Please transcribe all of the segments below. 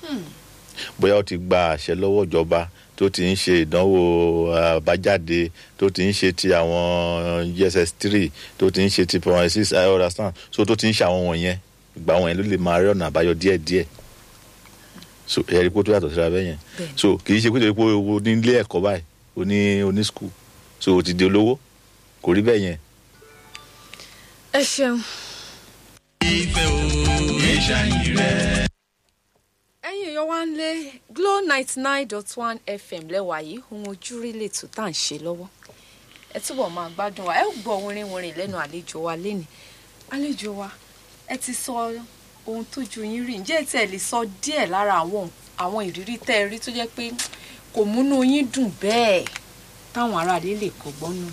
bóyá ó ti gba àṣẹ lọ́wọ́ ìjọba tó ti ń ṣe ìdánwò àbájáde tó ti ń ṣe ti àwọn gss three tó ti ń ṣe ti point six i understand so tó ti ń ṣe àwọn wọ̀nyẹn ìgbà wọ̀nyẹn ló lè máa rí ọ̀nà àbáyọ díẹ̀díẹ̀ so ẹ̀rí pé ó tó yàtọ̀ síra bẹ́ẹ̀ yẹn Bẹ́ẹ̀ni. so kì í ṣe pé torí pé o ní ilé ẹ̀kọ́ báyìí o ní o ní school so o ti di olówó kò rí bẹ́ẹ̀ yẹn ẹ ṣeun. ìfẹ́ o ìṣàyìn rẹ̀. ẹ̀yin èèyàn wá ń lé glo ninety nine dot one fm lẹ́wà yìí ohun ojúrí lètò tá à ń ṣe lọ́wọ́ ẹ túbọ̀ máa gbádùn wa ẹ ó gbọ́ orin orin lẹ́nu àlejò wa lénìí àlejò wa ẹ ti sọ ohun tójú yín rí ǹjẹ́ ẹ tiẹ̀ lè sọ díẹ̀ lára àwọn àwọn ìrírí tẹ́ ẹ rí tó jẹ́ pé kò múnú yín dùn bẹ́ẹ̀ táwọn aráàlú lè kọ́gbọ́n nù.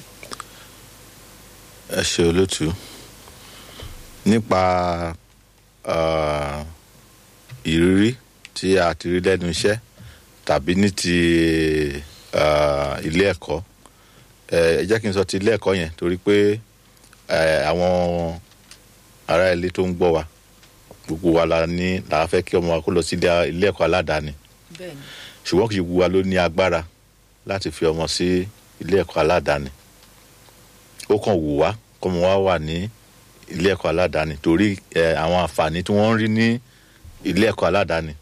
ẹ ṣe olótú nípa ah, ìrírí tí a ti rí lẹ́nu iṣẹ́ tàbí ní ti ah, ilé ẹ̀kọ́ ẹ ẹ jẹ́ kí n sọ ti ilé ẹ̀kọ́ yẹn torí pé eh, àwọn ará ilé tó ń gbọ́ wa gbogbo wa la ní la fẹ́ kí ọmọ wa kó lọ sí ilé ilé ẹ̀kọ́ aládàáni bẹ́ẹ̀ ni ṣùgbọ́n kì í gbogbo wa ló ní agbára láti fi ọmọ sí ilé ẹ̀kọ́ aládàáni ó kàn wù wá kọ́mọ wa wà ní ilé ẹ̀kọ́ aládàáni torí ẹ, àwọn àǹfààní tí wọ́n ń rí ní ilé ẹ̀kọ́ aládàáni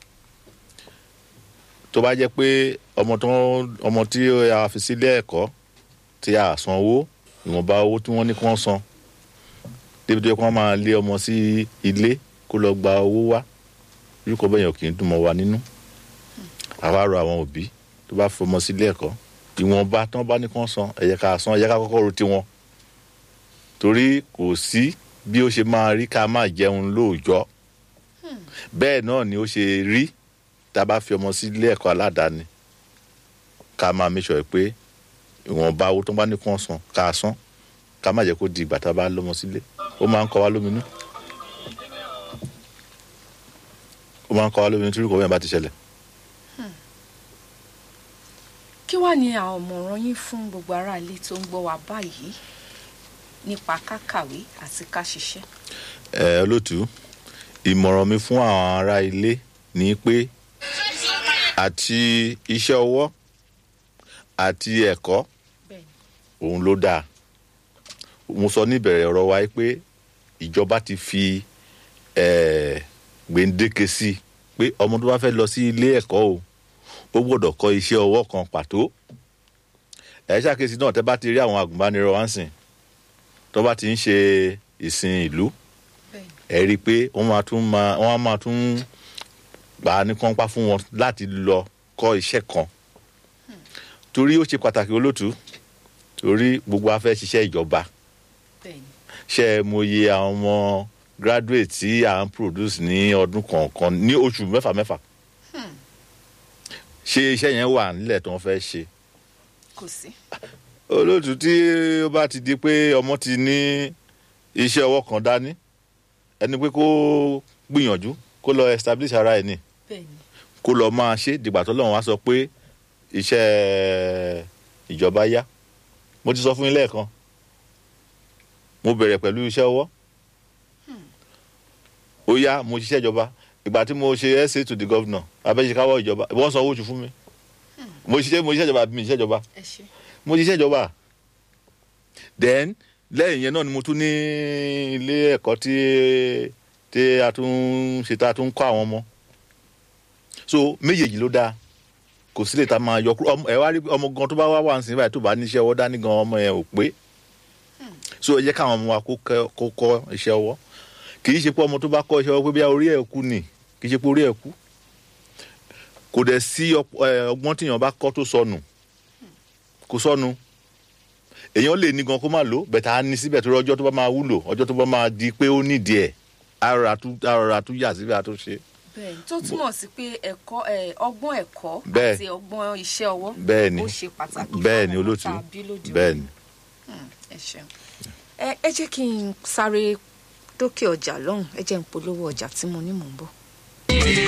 tó bá jẹ́ pé ọmọ tó ọmọ tí a fi sílé ẹ̀kọ́ tí a san owó ìwọ̀nba owó tí wọ́n ní kí wọ́n san débi tó yẹ kí wọ́n máa lé ọmọ sí ilé kó lọ gba owó wá irúkọ bẹ́ẹ̀ yẹn ò kì í dùn mọ́ wa nínú àwa rọ àwọn òbí tó bá fọmọ sílé ẹ̀kọ́ ìwọ̀nba tí wọ́n bá ní kí wọ́n san ẹ jẹ́ ká san ẹ jẹ́ ká kọ́kọ́ ro tiwọn torí kò sí bí ó ṣe máa rí ká máa jẹun lóòjọ́ bẹ́ẹ̀ náà ni ó ṣe rí tá a bá fi ọmọ sílé ẹ̀kọ́ aládàáni ká máa make sure pé ìwọ̀nba owó tó bá ní kí wọ́n san ká san ká má jẹ́ kó di ìgbà tá a bá lọ́mọ sílé ó máa ń kọ́ wa lóminú ó máa ń kọ́ wa lóminú tí irúkọ bẹ́ẹ̀ bá ti ṣẹlẹ̀. kí wàá ní àwọn ọ̀mọ̀ràn yín fún gbogbo aráalé tó ń gbọ́ wa báyìí nípa kákàwé àti ká ṣiṣẹ́. ẹ olótú ìmọ̀ràn mi fún àwọn ará ilé ni pé àti iṣẹ́ ọwọ́ àti ẹ̀kọ́ bẹ́ẹ̀ni òun ló dáa mo sọ níbẹ̀rẹ̀ ọ̀rọ̀ wa pé ìjọba ti fi eh, gbèǹdéke sí i pé ọmọ tó bá fẹ́ lọ sí ilé ẹ̀kọ́ o ó gbọ́dọ̀ kọ́ iṣẹ́ ọwọ́ kan pàtó ẹ̀ ṣàkíyèsí náà tẹ́ bá ti rí àwọn àgùnbánirọ̀ wá ń sìn tó bá ti ń ṣe ìsìn ìlú bẹ́ẹ̀ni ẹ rí i pé wọ́n máa tún máa wọ́n á máa tún gbà á ní kọ́ńpá fún wọn láti lọ kọ́ iṣẹ́ kan torí ó ṣe pàtàkì olótú torí gbogbo afẹ́ ṣiṣẹ́ ìjọba bẹ́ẹ̀ni ṣe é mòye àwọn ọmọ graduate tí à ń produce ní ọdún kọ̀ọ̀kan ní oṣù mẹ́fà mẹ́fà ṣé iṣẹ́ yẹn wà nílẹ̀ tí wọ́n fẹ́ ṣe kò sí. olóòtú tí ó bá ti di pé ọmọ ti ní iṣẹ́ ọwọ́ kan dání ẹni pé kó gbìyànjú kó lọ establish ara ẹ̀ ní bẹ́ẹ̀ni kó lọ máa ṣe dìgbà tó lọ́wọ́n wá sọ pé iṣẹ́ ìjọba yá mo ti sọ fún yín lẹ́ẹ̀kan mo bẹ̀rẹ̀ pẹ̀lú iṣẹ́ ọwọ́ ó yá mo ṣiṣẹ́ ìjọba ìgbà tí mo ṣe essay to the governor abẹ́ṣekáwọ́ ìjọba wọ́n san owó oṣù fún mi mo ṣiṣẹ́ mo ṣiṣẹ́ ìjọba àbí mi ṣiṣẹ́ ìjọba ẹ ṣe. mo ṣiṣẹ́ ìjọba then lẹ́yìn yẹn náà ni mo tún ní ilé ẹ̀kọ́ tí tí a tún ṣe tá a tún kọ́ àwọn ọmọ so méjèèjì ló dáa kò sí lè ta máa yọ kúrò ọmọ- ẹ wá rí ọmọ gan tó bá wá wà nísìnyí báyìí tó bá níṣẹ́ ọwọ́ dání gan ọmọ yẹn ò pé so ẹ jẹ́ káwọn ọmọ wa kó kẹ́- kó kọ́ iṣẹ́ ọwọ́ kì í ṣe pé ọmọ tó bá kọ́ iṣẹ́ ọwọ́ pé bí orí ẹ̀ kú nì kì í ṣe pé orí ẹ̀ kú kò dẹ̀ sí ọp- ẹ, ọgbọ́n tíyàn bá kọ́ tó sọnù kò sọnù èèyàn lè ní gan kó má lò bẹ̀tà á ní síbẹ̀ torí ọjọ́ tó bá máa wúlò ọjọ́ tó bá máa di pé ó nídìí ẹ̀ arọra tún arọra tún yà síbẹ̀ àtúnṣe bẹ́ẹ̀ni tó túmọ̀ sí pé ẹ̀kọ́ ẹ̀, ọgbọ́n ẹ̀kọ́ Bẹ́ẹ̀. àti ọgbọ́n iṣẹ́ ọwọ́ bẹ́ẹ̀ ni ó ṣe pàtàkì bẹ́ẹ̀ ni fún àwọn olótú tá a bí lóde òní. bẹ́ẹ̀ ni. ẹ ṣeun. ẹ ẹ jẹ́ kí n sáré dókè ọjà lọ́hùn ẹ jẹ́ n polówó ọjà tí mo ní mò ń bọ̀.